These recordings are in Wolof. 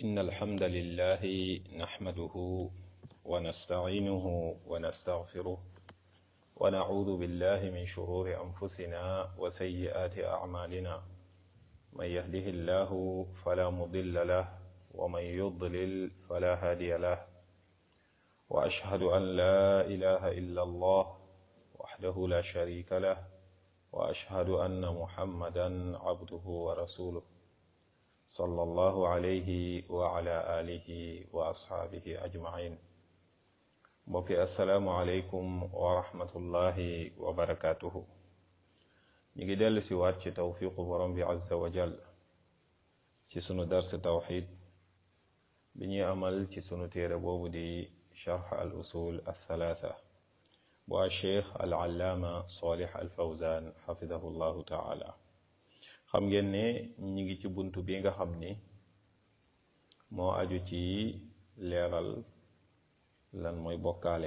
إن الحمد لله نحمده ونستعينه ونستغفره ونعوذ بالله من شرور أنفسنا وسيئات أعمالنا من يهده الله فلا مضل له ومن يضلل فلا هادي له وأشهد أن لا إله إلا الله وحده لا شريك له وأشهد أن محمدا عبده ورسوله صلى الله عليه وعلى آله وأصحابه أجمعين mbokki asalaamualeykum wa rahmatullahi wa barakaatuhu ñu ngi dellu si waat ci tawfiqu borom bi azza wa jal ci sunu dars tawxid bi ñuy amal ci sunu téere boobu di charx al usul althalatha bu a cheikh al allaama salih al fawzan xafidahu llahu taala xam ngeen ne ñi ngi ci bunt bi nga xam ni moo aju ci leeral lan mooy bokkaale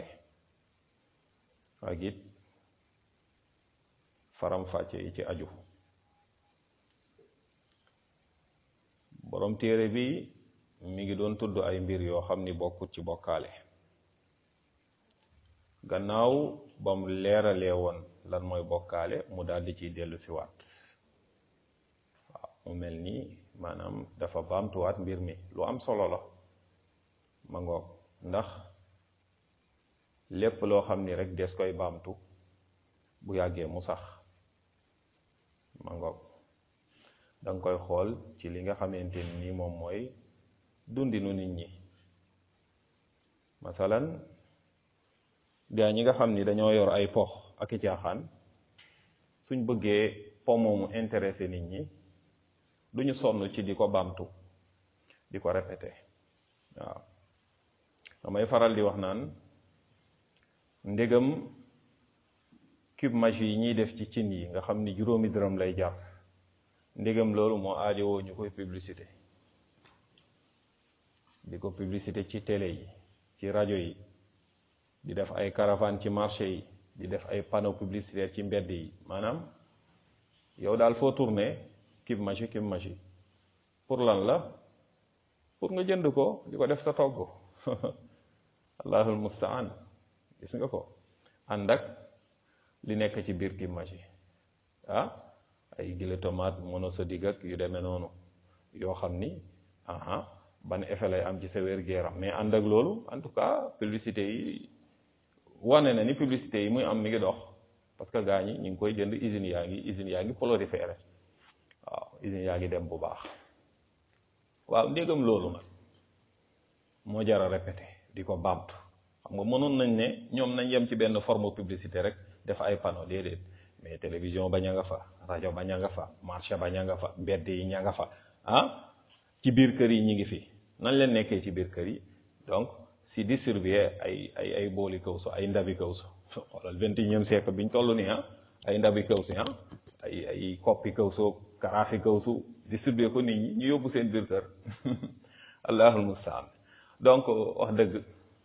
ak it faram-fàcce yi ci aju borom téere bi mi ngi doon tudd ay mbir yoo xam ni bokkut ci bokkaale gannaaw bam leeralee woon lan mooy bokkaale mu daldi ciy dellu si waat waaw mu mel nii maanaam dafa baamtuwaat mbir mi lu am solo la ma ngoog ndax lépp loo xam ni rek des koy baamtu bu yàggee mu sax ma ngoog danga koy xool ci li nga xamante ni moom mooy dundinu nit ñi masalan gaa ñi nga xam ni dañoo yor ay pox ak i caaxaan suñ bëggee po moomu intéressé nit ñi duñu sonn ci di ko baamtu di ko répété waaw damay faral di wax naan ndégam cube magie yi ñuy def ci cin yi nga xam ni juróomi dërëm lay jar ndégam loolu moo aajowoo ñu koy publicité di ko publicité ci télé yi ci rajo yi di def ay caravane ci marché yi di def ay panneau publicitaire ci mbedd yi maanaam yow daal foo tourné cube magie cube magie pour lan la pour nga jënd ko di ko def sa togg allahul mustaan gis nga ko ànd ak li nekk ci biir cube magie ah ay gile tomate monosodique ak yu demee noonu yoo xam ni aha ban effet lay am ci sa wér-gu-yaram mais ànd ak loolu en tout cas publicité yi wane na ni publicité yi muy am mi ngi dox parce que gaa ñi ñu ngi koy jënd usines yaa ngi usines yaa ngi proliféré waaw usines yaa ngi dem bu baax waaw ndégam loolu nag moo jar a répété di ko baamtu xam nga mënoon nañ ne ñoom nañ yem ci benn forme publicité rek def ay panneau déedéet mais télévision ba ña nga fa rajo ba ña nga fa marché ba ña nga fa mbedd yi ña nga fa ah ci biir kër yi ñi ngi fi nañ leen nekkee ci biir kër yi donc si distribuer ay ay ay booli kawsu ay ndabi kawsu xoolal vingt et unième siècle biñ toll nii ah ay ndabi kawsu ah ay ay koppi kawsu karaafi kawsu distribuer ko nit ñi ñu yóbbu seen biir kër allahul mustaan donc wax dëgg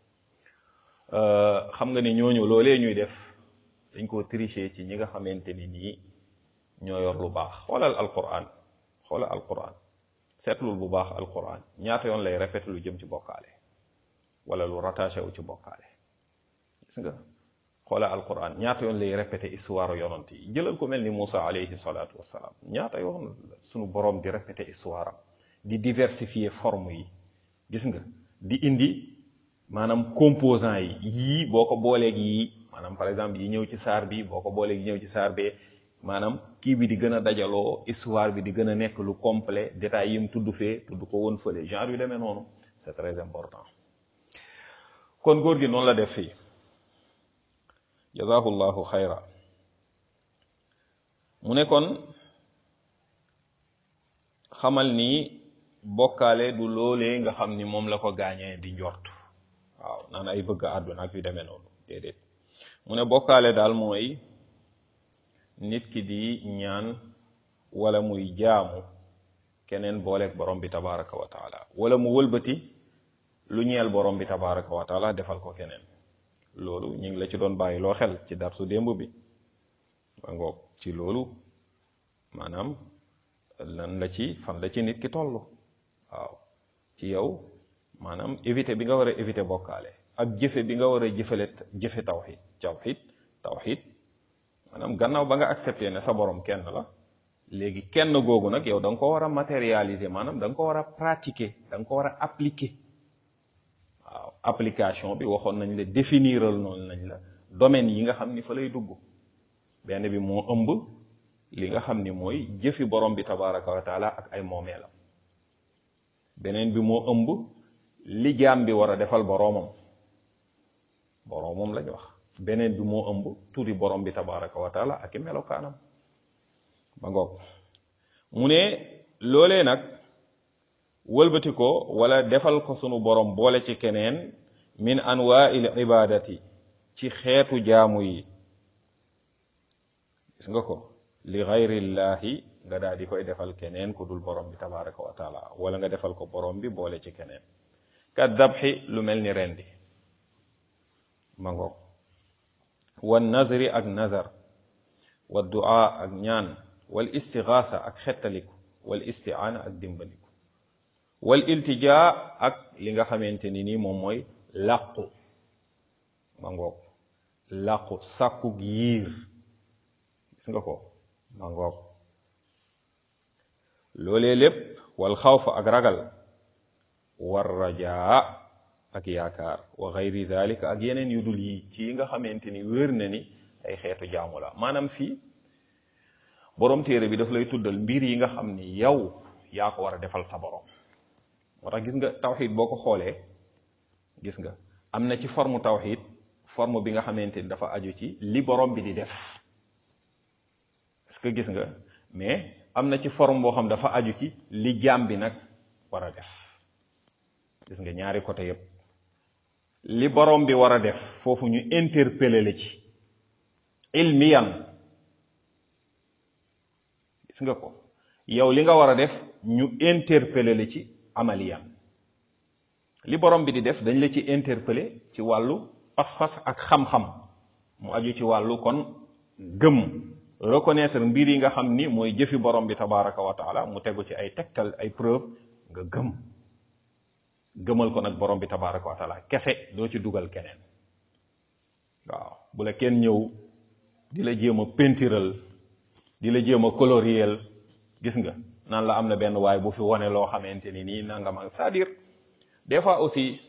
xam nga ni ñooñu loolee ñuy def dañ koo tricher ci ñi nga xamante ni nii ñoo yor lu baax xoolal alquran xoolal alquran seetlul bu baax alquran ñaata yoon lay répété lu jëm ci bokkaale wala lu rattaché wu ci bokkaale gis nga xoolal alquran ñaata yoon lay répété histoire yonant yi jëlal ko mel ni Moussa alayhi salaatu wassalaam ñaata yoon suñu boroom di répété histoire am di diversifier forme yi gis nga di indi maanaam composant yi yii boo ko booleeg yii maanaam par exemple yi ñëw ci saar bi boo ko booleeg yi ñëw ci saar bee maanaam kii bi di gën a dajaloo histoire bi di gën a nekk lu complet détails yi mu tudd fee tudd ko woon fële genre yu demee noonu c'est très important kon góor gi noonu la def fii jazahullahu xayra mu ne kon xamal ni bokkaale du loolee nga xam ni moom la ko gaañee di njort waaw naan ay bëgg àdduna ak yu demee noonu déedéet mu ne bokkaale daal mooy nit ki di ñaan wala muy jaamu keneen booleeg borom bi tabaraka wa taala wala mu wëlbati lu ñeel borom bi tabaraka wa taala defal ko keneen loolu ñu ngi la ci doon bàyyi loo xel ci darsu démb bi ba ngoog ci loolu maanaam lan la ci fan la ci nit ki toll waaw ci yow maanaam éviter bi nga war a éviter bokkaale ak jëfe bi nga war a jëfale jëfe tawxid tawxid tawxid maanaam gannaaw ba nga accepté ne sa borom kenn la léegi kenn googu nag yow da nga ko war a matérialiser maanaam da nga ko war a pratiquer da nga ko war a appliquer waaw application bi waxoon nañ la définiral noonu nañ la domaine yi nga xam ni fa lay dugg benn bi moo ëmb li nga xam ni mooy jëfi borom bi tabaraka wa taala ak ay moomeelam beneen bi moo ëmb li jaam bi war a defal boroomam boroomam lañ wax beneen bi moo ëmb turi borom bi tabaraka wa taala ak i melokaanam ba ngoog mu ne loolee nag wëlbati ko wala defal ko sunu borom boole ci keneen min anwaa'il ibadati ci xeetu jaamu yi gis nga ko li gayrillahi nga daal di koy defal keneen ku dul borom bi tabaraka wa taala wala nga defal ko borom bi boole ci keneen ka dabxi lu mel ni rendi ma ngoog wan nazri ak nazar wa du'a ak ñaan wal istigaasa ak xettaliku wal istiaana ak dimbaliku wal iltijaa ak li nga xamante ni nii moom mooy làqu ma ngoog làqu sàkku yiir gis nga ko ma ngoog loolee lépp wal xawfa ak ragal war rajaa ak yaakaar wa gayri dalika ak yeneen yu dul yi ci yi nga xamante ni wér na ni ay xeetu jaamu la maanaam fii borom téere bi daf lay tuddal mbir yi nga xam ni yow yaa ko war a defal sa borom moo tax gis nga tawxid boo ko xoolee gis nga am na ci forme tawxid forme bi nga xamante ni dafa aju ci li borom bi di def est-ce que gis nga mais am na ci forme boo xam dafa aju ci li jaam bi nag war a def gis nga ñaari côté yépp li borom bi war a def foofu ñu interpeller la ci ilmiyan gis nga ko yow li nga war a def ñu interpeller la ci amaliyan li borom bi di def dañ la ci interpeller ci wàllu pas-pas ak xam-xam mu aju ci wàllu kon gëm reconnaître mbir yi nga xam ni mooy jëfi borom bi tabaraka wa taala mu tegu ci ay tegtal ay preuve nga gëm gëmal ko nag borom bi tabaraka wa taala kese doo ci dugal keneen waaw bu la kenn ñëw di la jéem a pentiral di la jéem a coloriel gis nga naan la am na benn waay bu fi wone loo xamante ni nii nangam ak c'est-à-dire des fois aussi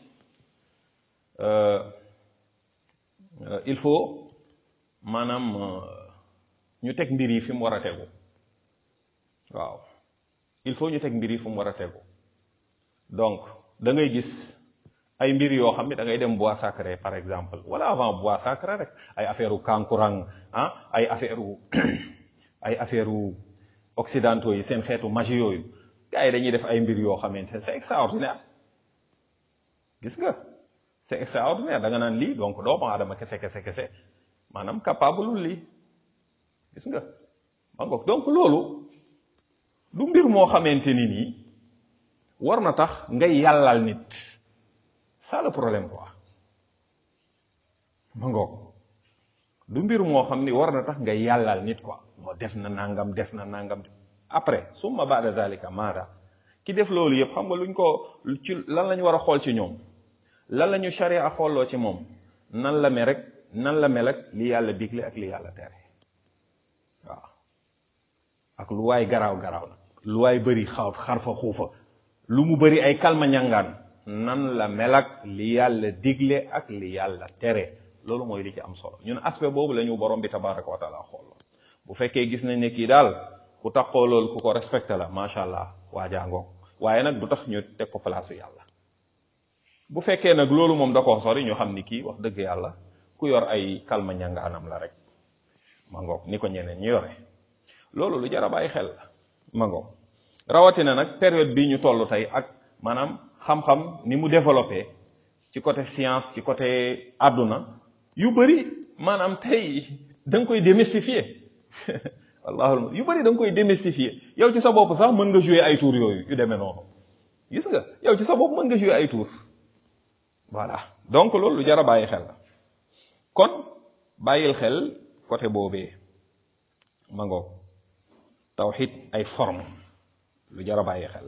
il faut maanaam ñu teg mbir yi fi mu war a tegu waaw il faut ñu teg mbir yi fi mu war a tegu donc da ngay gis ay mbir yoo xam ne da ngay dem bois sacré par exemple wala avant bois sacré rek ay affaire u kankurang ah ay affaire u ay affaire u occidentaux yi seen xeetu magie yooyu gars yi dañuy def ay mbir yoo xamante c'est extraordinaire gis nga c'est extraordinaire da nga naan lii donc doomu aadama kese kese kese maanaam capable lii gis nga ma ngoog donc loolu du mbir moo xamante ni nii war na tax ngay yàllal nit ça le problème quoi ma ngoog du mbir moo xam ni war na tax ngay yàllal nit quoi moo def na nangam def na nangam après summa ba'da zalika maada ki def loolu yëpp xam nga luñ ko ci lan lañu war a xool ci ñoom lan la ñu sharia xooloo ci moom nan la mel rek nan la mel ak li yàlla digle ak li yàlla tere waaw ak lu waay garaaw garaaw nag lu waay bëri xaw xarfa xuufa lu mu bëri ay kalma ñangaan nan la mel ak li yàlla digle ak li yàlla tere loolu mooy li ci am solo ñun aspect boobu la ñu borom bi tabaraka wa taala xool bu fekkee gis nañ ne kii daal ku taxoo loolu ku ko respecté la macha allah waajaa ngoog waaye nag du tax ñu teg ko place yàlla bu fekkee nag loolu moom da koo sori ñu xam ni kii wax dëgg yàlla ku yor ay kalma ñangaanam la rek ma ngoog ni ko ñeneen ñu yore loolu lu jar a bàyyi xel la ma ngoog rawatina nag période bii ñu toll tey ak maanaam xam-xam ni mu développé ci côté science ci côté àdduna yu bëri maanaam tey da nga koy démystifier wallaahu yu bëri da nga koy démystifier yow ci sa bopp sax mën nga jouer ay tour yooyu yu demee noonu gis nga yow ci sa bopp mën nga jouer ay tour voilà donc loolu lu jar a bàyyi xel la kon bàyyil xel côté boobee ma ngoog tawxid ay forme lu jar a bàyyi xel la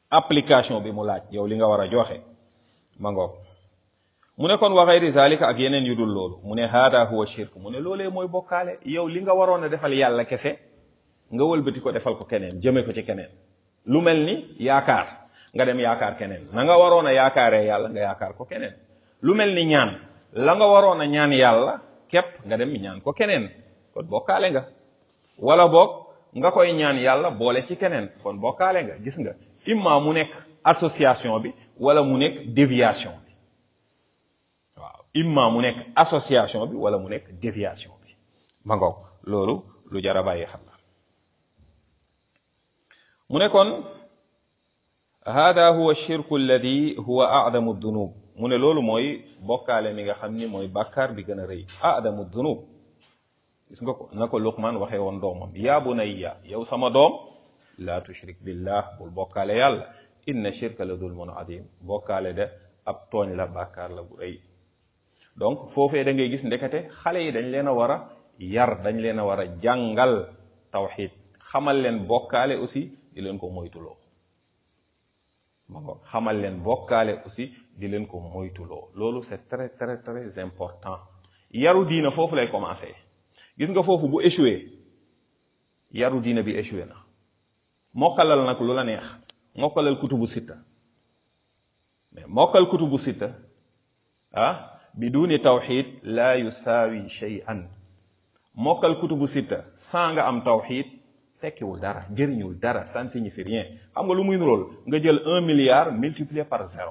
application bi mu laaj yow li nga war a joxe ma ngoog mu ne kon wa gayri zalika ak yeneen yu dul loolu mu ne hada huwa shirk mu ne loolee mooy bokkaale yow li nga waroon a defal yàlla kese nga wëlbati ko defal ko keneen jëme ko ci keneen lu mel ni yaakaar nga dem yaakaar keneen na nga waroon a yaakaaree yàlla nga yaakaar ko keneen lu mel ni ñaan la nga waroon a ñaan yàlla képp nga dem ñaan ko keneen kon bokkaale nga wala boog nga koy ñaan yàlla boole ci keneen kon bokkaale nga gis nga imma mu nekk association bi wala mu nekk déviation bi waaw imma mu nekk association bi wala mu nekk déviation bi ma ngoog loolu lu jar a bàyyi xel la mu ne kon hada huwa shirku alladi huwa adamu dunub mu ne loolu mooy bokkaale mi nga xam ni mooy bàkkaar bi gën a rëy adamu dunub gis nga ko na ko luqman waxee woon doomam yaa bunayya yow sama doom laa tushrik billah bul bokkaale yàlla inna shirka la dulmun adim bokkaale de ab tooñ la bàkkaar la bu rëy donc foofee da ngay gis ndekete xale yi dañ leen a war a yar dañ leen a war a jàngal tawxid xamal leen bokkaale aussi di leen ko moytuloo ma ngo xamal leen bokkaale aussi di leen ko moytuloo loolu c'est très très très important yaru diina foofu lay commencer gis nga foofu bu échoué yaru diina bi échoué na mokkalal nag lu la neex mokkalal kutubu sitta mais mokkal kutubu sitta ah biduni tawxid la yusaawi shay'an mokkal kutubu sitta sans nga am tawxid tekkiwul dara jëriñul dara ça ne signifie rien xam nga lu muy nurool nga jël un milliard multiplié par zéro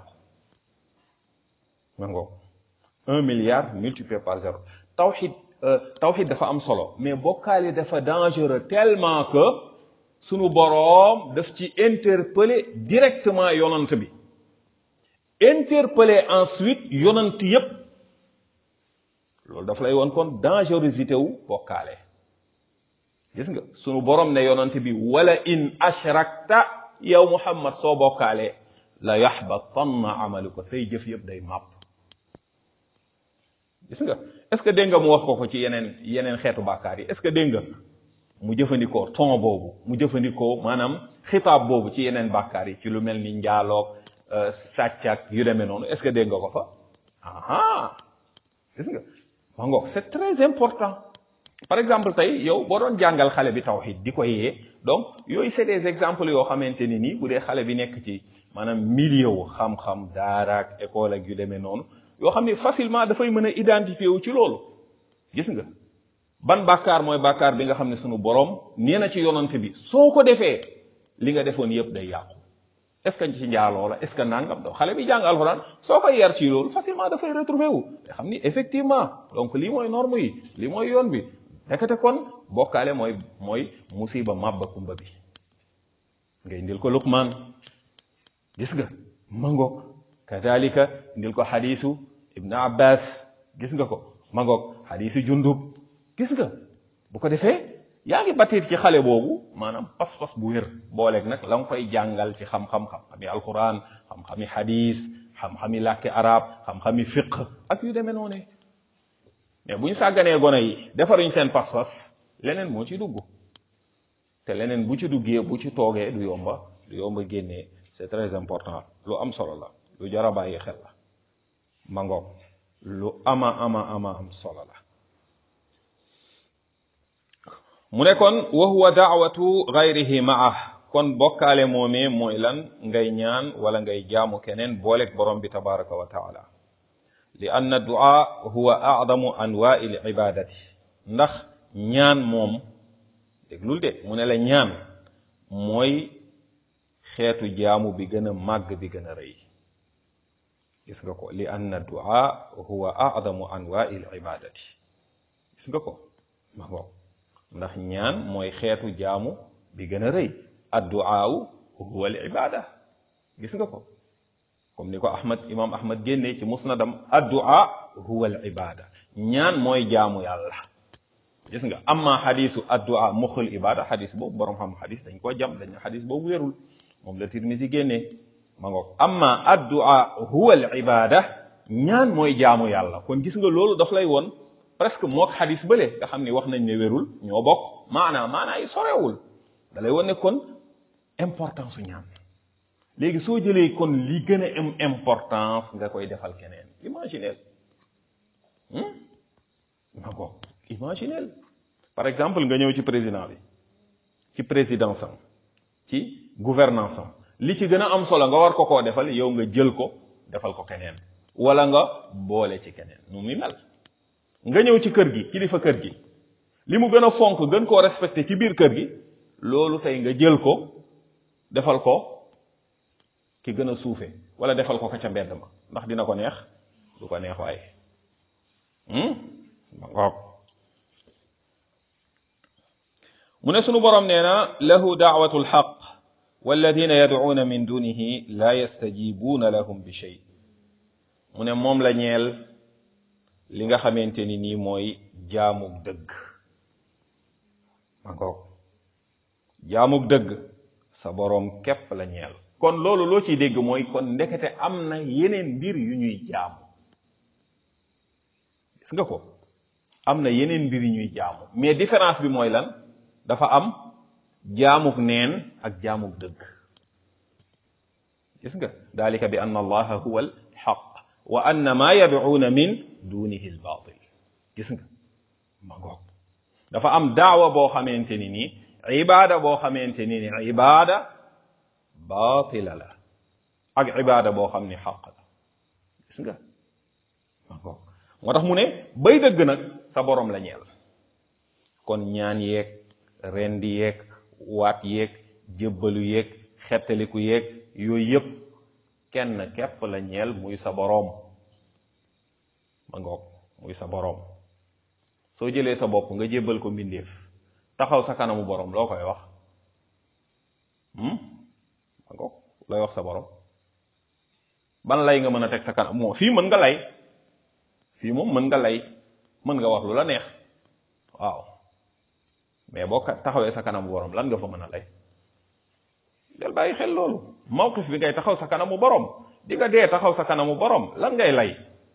ma ngoog un milliard multiplié par zéro tawxid tawxid dafa am solo mais bokkaale dafa dangereux tellement que sunu boroom daf ci interpeller directement yonant bi interpeller ensuite yonant yépp loolu daf lay woon kon dangerosité wu bokkaale gis nga sunu boroom ne yonant bi wala in ashrakta yow muhammad soo bokkaalee la yaxbatanna amaluka say jëf yëpp day màpp gis nga est ce que dégg nga mu wax ko ko ci yeneen yeneen xeetu bàkkaar yi est ce que dégg nga mu jëfandikoo ton boobu mu jëfandikoo maanaam xitaab boobu ci yeneen bàkkaar yi ci lu mel ni njaaloog sàcc ak yu demee noonu est ce que dégg nga ko fa aha gis nga ma ngoog c'est très important par exemple tey yow boo doon jàngal xale bi tawhid di ko yee donc yooyu c'est des exemples yoo xamante ni nii bu dee xale bi nekk ci maanaam milieu wu xam-xam daara ak école ak yu demee noonu yoo xam ni facilement dafay mën a identifier wu ci loolu gis nga ban bàkkaar mooy bàkkaar bi nga xam ne sunu borom nee na ci yonante bi soo ko defee li nga defoon yëpp day yàqu est-ce que ci njaaloo la est-ce que nangam do xale bi jàng alxuraan soo koy yar ci loolu facilement dafay retrouver wu te xam ni effectivement donc lii mooy norme yi lii mooy yoon bi nekkate kon bokkaale mooy mooy musiba màbba kumba bi nga indil ko Luqmaan gis nga mangoog kadalika indil ko xadiisu Ibn Abbas gis nga ko mangoog xadiisu Jundub gis nga bu ko defee yaa ngi batiir ci xale boobu maanaam pas-pas bu wér booleeg nag la nga koy jàngal ci xam-xam xam-xami alquran xam-xami xadiis xam-xami làkki arab xam-xami fiq ak yu demee noonu mais bu ñu sàgganee gone yi defaruñ seen pas-pas leneen moo ci dugg te leneen bu ci duggee bu ci toogee du yomba du yomba génnee c'est très important lu am solo la lu jar a bàyyi xel la mangoog lu ama ama ama am solo la mu ne kon wa huwa daawatu gayrihi maah kon bokkaale moomee mooy lan ngay ñaan wala ngay jaamu keneen booleeg borom bi tabaraka wa taala li anna du'a huwa a'damu anwa'i al-ibadati ndax ñaan moom déglul de mu ne la ñaan mooy xeetu jaamu bi gën a màgg bi gën a rëy gis nga ko li anna du'a huwa a'damu anwa'i al-ibadati gis nga ko ma ko ndax ñaan mooy xeetu jaamu bi gën a rëy ad-du'a huwa al-ibada gis nga ko comme ni ko ahmad imam ahmad génnee ci musnadam addu'a huwa al ibada ñaan mooy jaamu yàlla gis nga amma xadisu addu'a muxul ibada xadis boobu borom xam xadis dañ ko jam dañ xadis boobu wérul moom la tirmisi génnee ma ngoog amma addu'a huwa al ibada ñaan mooy jaamu yàlla kon gis nga loolu daf lay woon presque mook xadis bële nga xam ni wax nañ ne wérul ñoo bokk maanaa maanaa yi sorewul da lay woon ne kon importance su ñaan léegi soo jëlee kon li gën a am importance nga koy defal keneen imagineel ma ko imagineel par exemple nga ñëw ci président bi ci présidence am ci gouvernance am li ci gën a am solo nga war ko koo defal yow nga jël ko defal ko keneen wala nga boole ci keneen nu muy mel nga ñëw ci kër gi kilifa kër gi li mu gën a fonk gën koo respecté ci biir kër gi loolu tey nga jël ko defal ko ki gën a suufe wala defal ko ka ca mbedd ma ndax dina ko neex du ko neex waaye ma ngoog mu ne sunu borom nee na lahu daawatu lxaq walladina yadcuuna min dunihi la yastajibuuna lahum bi shay mu ne moom la ñeel li nga xamante ni nii mooy jaamug dëgg ma ngoog jaamug dëgg sa boroom képp la ñeel kon loolu loo ciy dégg mooy kon ndekete am na yeneen mbir yu ñuy jaamu gis nga ko am na yeneen mbir yu ñuy jaamu mais différence bi mooy lan dafa am jaamuk neen ak jaamuk dëgg gis nga dalika bi anna allaha huwa al xaq wa anna ma yadcuuna min dunihi al batil gis nga ma ngoog dafa am daawa boo xamante ni nii ibaada boo xamante ni ni ibaada baatila la ak ibaada boo xam ni xaq la gis nga ma ngoog moo tax mu ne bay dëgg nag sa borom la ñeel kon ñaan yeeg rendi yeeg waat yeeg jébbalu yeeg xettaliku yeeg yooyu yëpp kenn képp la ñeel muy sa boroom ma ngoog muy sa boroom soo jëlee sa bopp nga jébbal ko mbindeef taxaw sa kanamu boroom loo koy wax ma ngoog looy wax sa boroom ban lay nga mën a teg sa kanam moo fii mën nga lay fii moom mën nga lay mën nga wax lu la neex waaw mais boo taxawee sa kanamu borom lan nga fa mën a lay del bàyyi xel loolu mawqif bi ngay taxaw sa kanamu borom di nga dee taxaw sa kanamu borom lan ngay lay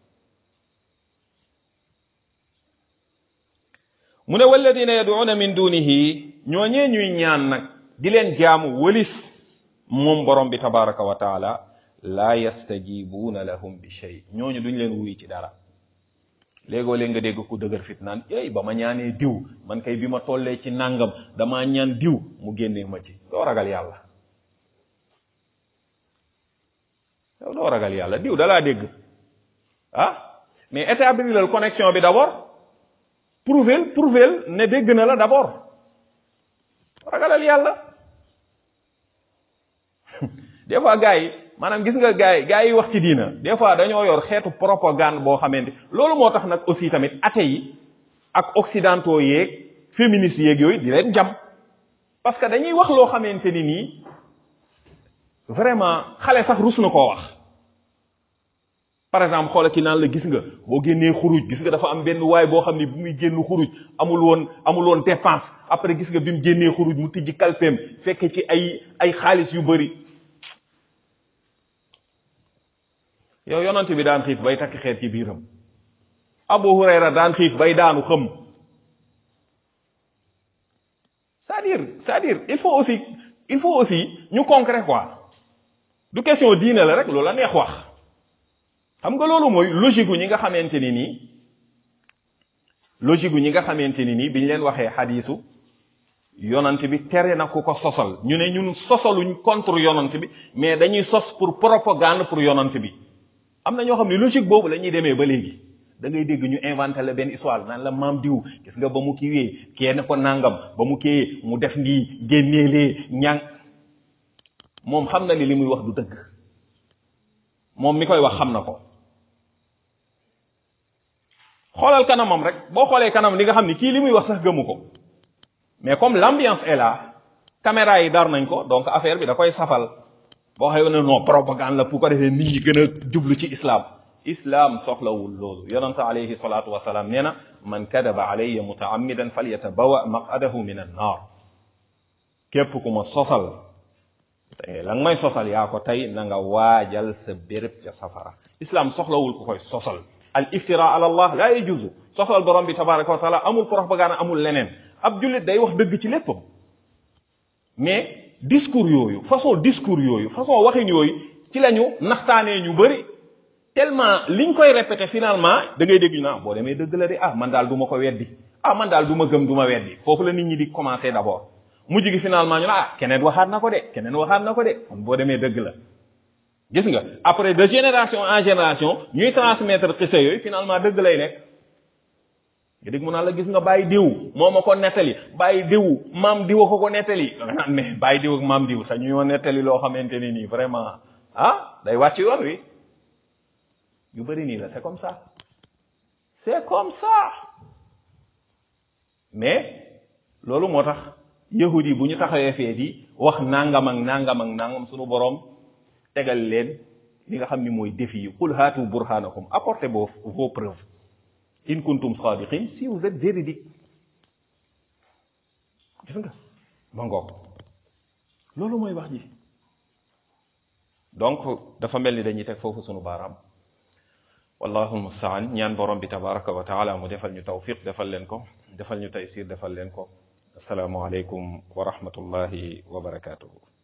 mu ne walladina yaduuna min dunihi ñooñee ñuy ñaan nag di leen jaamu wëlis moom borom bi tabaraka wa taala laa yastajibuuna lahum bi shay ñooñu duñ leen wuy ci dara léegoo léeg nga dégg ku dëgër fit naan ey ba ma ñaanee diw man kay bi ma tollee ci nàngam damaa ñaan diw mu génnee ma ci doo ragal yàlla yow doo ragal yàlla diw dalaa dégg ah mais établir connexion bi d'abord prouver prouver ne dégg na la d'abord ragalal yàlla des fois gars yi maanaam gis nga gars yi gars yi wax ci diina des fois dañoo yor xeetu propagande boo xamante loolu moo tax nag aussi tamit athée yi ak occidentaux yeeg féministes yeeg yooyu di leen jam parce que dañuy wax loo xamante ni nii vraiment xale sax rus na koo wax par exemple xoola ki naan la gis nga boo génnee xuruj gis nga dafa am benn waay boo xam ne bu muy génn xuruj amul woon amul woon dépense après gis nga bi mu génnee xuruj mu tijji kalpeem fekk ci ay ay xaalis yu bari yow yonante bi daan xiif bay takk xeer ci biiram Abu Hurayra daan xiif bay daanu xëm c'est-à-dire c'est-à-dire il faut aussi il faut aussi ñu concret quoi du question diine la rek loolu la neex wax xam nga loolu mooy logique gu ñi nga xamante ni nii logique gu ñi nga xamante ni nii biñ leen waxee xadiisu yonant bi tere na ku ko sosal ñu ne ñun sosaluñ contre yonant bi mais dañuy sos pour propagande pour yonant bi am na ñoo xam ne logique boobu la ñuy demee ba léegi da ngay dégg ñu inventé la benn histoire naan la maam diw gis nga ba mu kiiwee kee ne ko nangam ba mu kii mu def nii génneelee ñang moom xam na li li muy wax du dëgg moom mi koy wax xam na ko xoolal kanamam rek boo xoolee kanam li nga xam ni kii li muy wax sax gëmu ko mais comme l'ambiance est là caméra yi dar nañ ko donc affaire bi da koy safal boo xëy ne non propagande la pour ko defee nit ñi gën a jublu ci islam islam soxlawul loolu yonente alayhi salatu wasalaam nee na man kadaba alayya mutaammidan falyatabawa maqadahu min an naar képp ku ma sosal te la nga may sosal yaa ko tey na nga waajal sa béréb ca safara islam soxlawul ku koy sosal al iftira ala allah la yajuzu sosal borom bi tabaraka wa taala amul propagande amul leneen ab jullit day wax dëgg ci léppam mais discours yooyu façon discours yooyu façon waxin yooyu ci lañu naxtaanee ñu bëri tellement liñ koy répété finalement da ngay dégg ñu naa boo demee dëgg la de ah man daal du ma ko weddi ah man daal du ma gëm du ma weddi foofu la nit ñi di commencé d'abord mujj gi finalement ñu ne ah keneen waxaat na ko de keneen waxaat na ko de kon boo demee dëgg la gis nga après de génération en génération ñuy transmettre xisa yooyu finalement dëgg lay nekk nga dégg mu naan la gis nga bàyyi diw moo ma ko nettali bàyyi diw maam diw ko ko nettali da nga naan mais bàyyi diw ak maam diw sax ñu ñoo nettali loo xamante ne nii vraiment ah day wàcc yoon wi ñu bëri nii la c'est comme ça c'est comme ça mais loolu moo tax yahud yi bu ñu taxawee fee di wax nangam ak nangam ak nangam sunu boroom tegal leen li nga xam ni mooy défi yi qul haatu burhanakum apportez vos vos preuves in kuntum sadiqin si vous êtes véridique gis nga ma ngoog loolu mooy wax ji donc dafa mel ni dañuy teg foofu sunu baaraam wallahu almustaan ñaan borom bi tabaraka wa taala mu defal ñu tawfiq defal leen ko defal ñu taysir defal leen ko asalaamu aleykum wa rahmatullahi wa barakatuhu